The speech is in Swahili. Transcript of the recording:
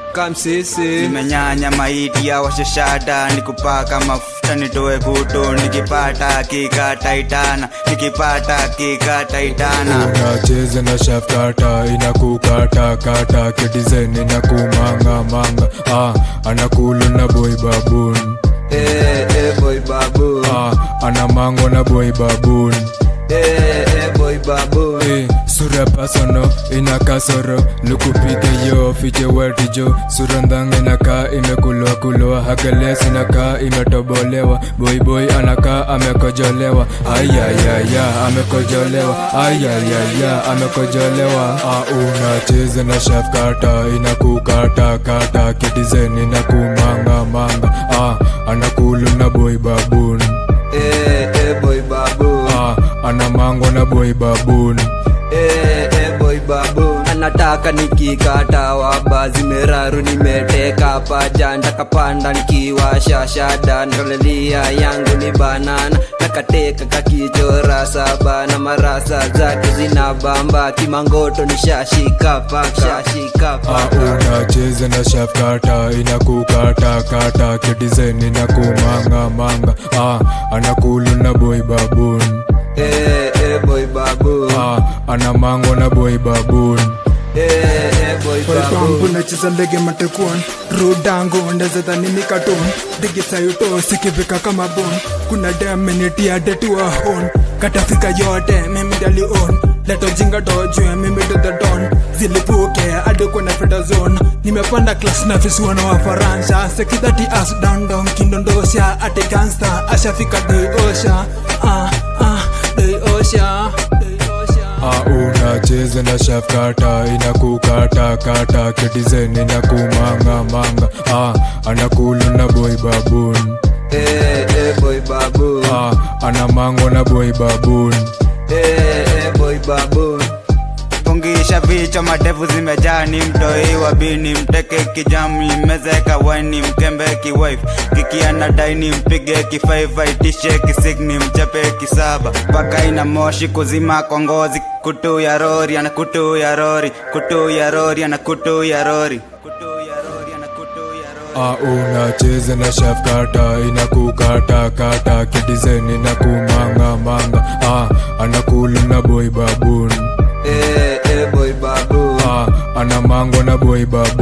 kamsisi nimenyanya maiti ya washashada nikupaka mafuta nitoe kutu nikipata kikataitana nikipata kikataitana unacheza na shafkata inakukata kata kidizen inakumangamanga ah, anakulu na boy babun eh, eh, boy babu ah, anamango na boy babun eh, eh, boy babu Eh, sura pasono ina kasoro lukupige yo fiche wetijo sura ndang inakaa imekulwa kulwa hageles inakaa imetobolewa boyboy anakaa amekojolewa ayayaya amekojolewa ayayaya amekojolewa ah, unacheza na shafkata inakukata kata kidizen inakumangamanga ah, anakulu na boy babun eh, eh, boy babu ah, anamango na boy babun eh, eh, boy babu anataka nikikata waba zimeraru nimeteka paja ndakapanda nikiwasha shada ndalelia yangu ni banana nakateka kakichora saba na marasa zake zina bamba kimangoto nishashika paka shashika Ah, paka unacheza na shafkata inakukata kata kidizen inakumangamanga ah, anakulu na boy babun eh, eh, boy babu ah, anamango na boy babun eh, eh, boy Pampu babu nacheza ndege matekuon rudango ndezedhani mikaton ndege sayuto sikivika kama bon kuna demenitia detua hon katafika yote mimi dalion leto jinga dojue mimi to the don zilipuke hadi kwenye freda zone nimepanda class na visuano wa faransa sekidati as dandong kindondosha ate gangsta ashafika doiosha ah, ah, doiosha doiosha ah, unacheza na shafkata inakukata kata kidizen inakumangamanga ah, anakulu na boy babun eh, eh, boy babu ah, anamango na boy babun eh, eh, boy babu pungisha vichwa madevu zimejaa ni mtoi wa bini mteke kijam limezeka waini mkembe kiwife kikiana daini mpige kifaifa itishe kisigni mchape kisaba mpaka ina moshi kuzima kwa ngozi kutu ya rori ana kutu ya rori kutu ya rori ana kutu ya rori kutu ya rori ana kutu ya rori Ah, unacheza na shafkata inakukata kata kidizen inakumangamanga ah, anakulu na boy babun eh, eh, boy babu ah, anamango na boy babun